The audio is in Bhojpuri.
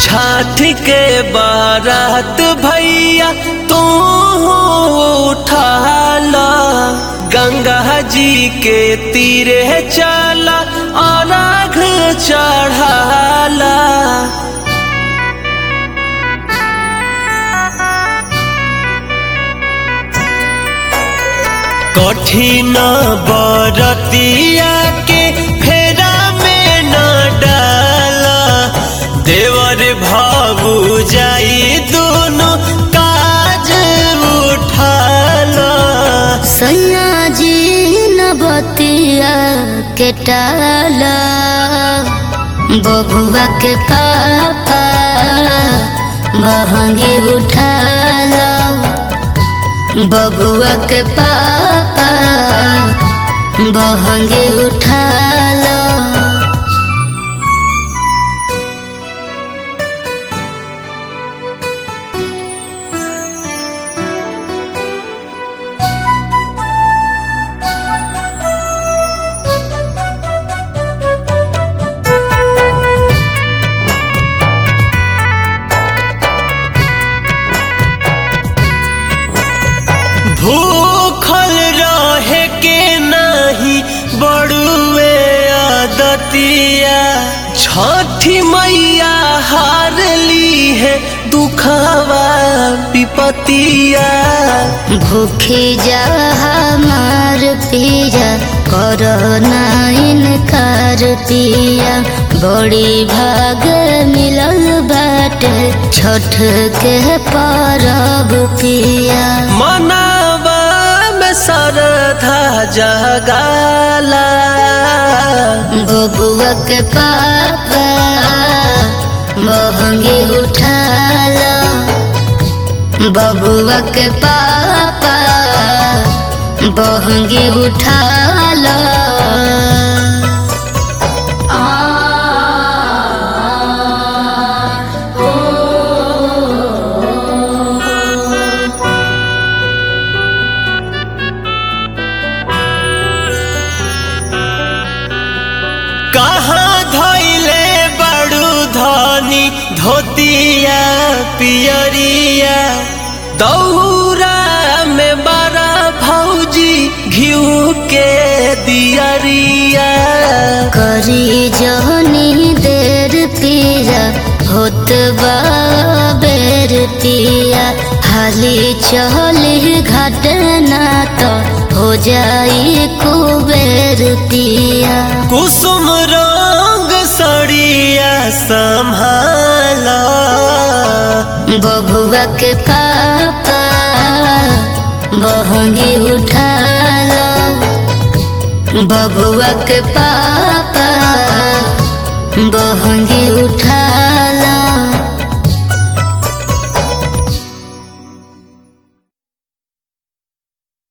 छठ के बारात भैया तू उठाला गंगा जी के तीरे चला अनाघ चढ़ाला कठिन बरतिया के फेरा में न डाला देवर भाबू जाई दोनों काज उठाला सैया जी न बतिया के टाला बबुआ के पापा बहंगी उठाला बबुआ के पापा बहंगी उठाला भूखल रहे के नहीं बड़ुए आदतिया छठी मैया हार ली है दुखावा विपतिया भूखे जा हमार पिया करो ना इनकार पिया बड़ी भाग मिलल बाट छठ के परब पिया मनावा में श्रद्धा जगाला बबुआ के पापा महंगी उठाला बबुआ के पापा बहंगी उठाला कहाँ धैले बड़ू धनी धोतिया पियरिया दौरा में बड़ा भौजी घिऊ के दियरिया करी जहनी देर पिया होत बा बेर पिया हाली चली घाट ना तो हो जाई कुबेर पिया कुसुम रंग सड़िया संभाला बबुआ के पापा बहंगी उठाला बबुआ के पापा बहंगी उठाला